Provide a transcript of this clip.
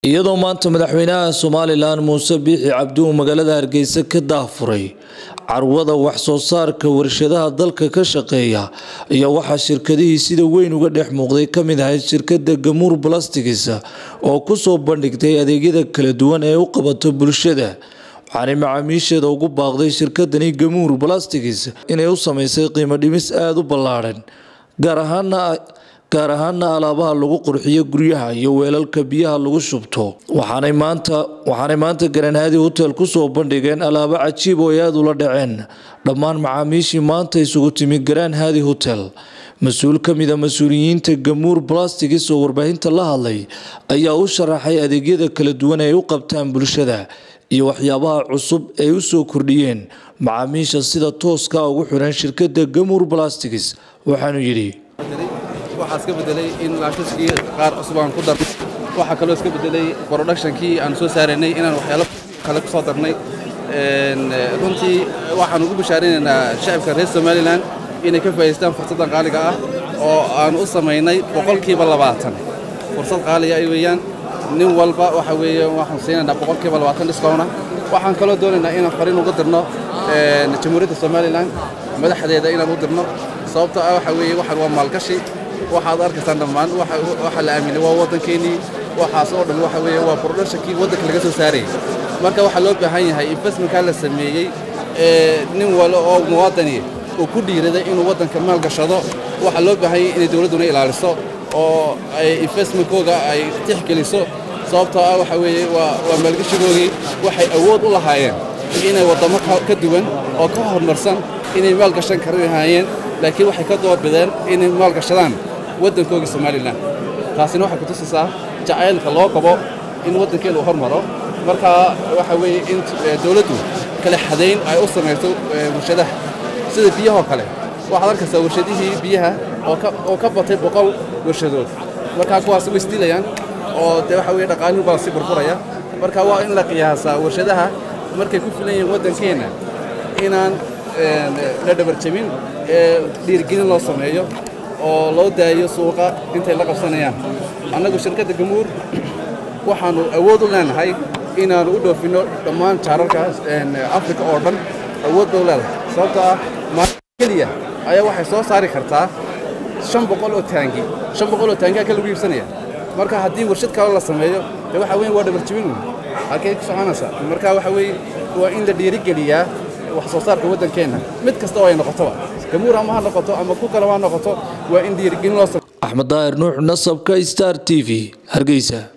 iyadoo maanta madaxweynaha somalilan muuse biixi cabdi uu magaalada hargeysa ka daafuray carwada wax soo saarka warshadaha dalka ka shaqeeya iyo waxaa shirkadihii sida weyn uga dhex muuqday kamid ahayd shirkada gamuur balastigs oo kusoo bandhigtay adeegyada kala duwan ee u qabato bulshada waxaanay macaamiisheeda ugu baaqday shirkadani gamuur balastigs inay u sameysay qiimo dhimis aada u ballaadhan gaar ahaana gaar ahaana alaabaha lagu qurxiyo guryaha iyo weelalka biyaha lagu shubto waxaanay maanta waxaanay maanta garanhaadi hotel kusoo bandhigeen alaabo cajiib oo ay aada ula dhaceen dhammaan macaamiishii maanta isugu timi garaan haadi hotel mas-uul ka mid a mas-uuliyiinta gamuur balastigs oo warbaahinta la hadlay ayaa u sharaxay adeegyada kala duwan ee ay u qabtaan bulshada iyo waxyaabaha cusub ay u soo kordhiyeen macaamiisha sida tooska ugu xiran shirkadda gamuur balastigs waxaanu yidhi waxaa iska bedelay in laashaskii qaar cusub aan ku darnay waxaa kaloo iska bedelay productionkii aan soo saaraynay inaan waxyaalo kale ku soo darnay runtii waxaan ugu bashaaraynaynaa shacabka reer somalilan inay ka faa'idaystaan fursaddan qaaliga ah oo aan u samaynay boqolkiiba labaatan fursad qaaliga ay weeyaan nin walba waxa weeye waxaan siinaynaa boqolkiiba labaatan discowna waxaan kaloo doonaynaa inaan fariin uga dirno jamhuuriyadda somalilan madaxdeeda inaan u dirno sababtoo ah waxa weeye waxaan waa maalgashi waxaad arkaysaan dhammaan waxa la aaminay waa waddankeennii waxaas oo dhan waxa weeye waa productionkii waddanka laga soo saarayay marka waxaa loo baahan yahay investmentkaa la sameeyey nin wale oo muwaadani uu ku dhiiraday inuu waddanka maal gashado waxaa loo baahan yahay inay dowladduna ilaaliso oo ay investmentkooga ay tixgeliso sababtoo ah waxa weeye waa waa maalgashigoogii waxay awood u lahaayeen inay waddamo ka duwan oo ka horumarsan inay maal gashan kari lahaayeen laakiin waxay ka doorbideen inay maal gashadaan waddankoogii somalilan taasina waxay kutusaysaa jacaylka loo qabo in waddankeena uu hormaro marka waxa weeye in dowladdu kale xadayn ay u samayso warshadaha sida biyahoo kale waxaad arkaysaa warshadihii biyaha oo ka batay boqol warshadood markaa kuwaas way isdilayaan oo dee waxa weye dhaqaalihu baa si burburaya marka waa in la qiyaasaa warshadaha markay ku filan yihiin waddankeenna inaan la dhabarjabin ee dhiirigelin loo sameeyo oo loo daayo suuqa intay la qabsanayaan annagu shirkadda gamuur waxaannu awood u leenahay inaannu u dhoofinno dhammaan jaararka afrika oo dhan awood bay u leedahay sababtoo ah maalin keliya ayaa waxay soo saari kartaa shan boqol oo taangi shan boqol oo taangi halka lagu iibsanaya marka haddii warshad kale la sameeyo dee waxa weeye waa dhabarjabin wey halkay ku soconaysaa marka waxa weeye waa in la dhiirigeliyaa wax soo saarka waddankeenna mid kasta oo ay noqotoba gamuur ama ha noqoto ama ku kale ha noqoto waa in dhiirigelin loo axmed daahir nuux nasabka star t v hargeysa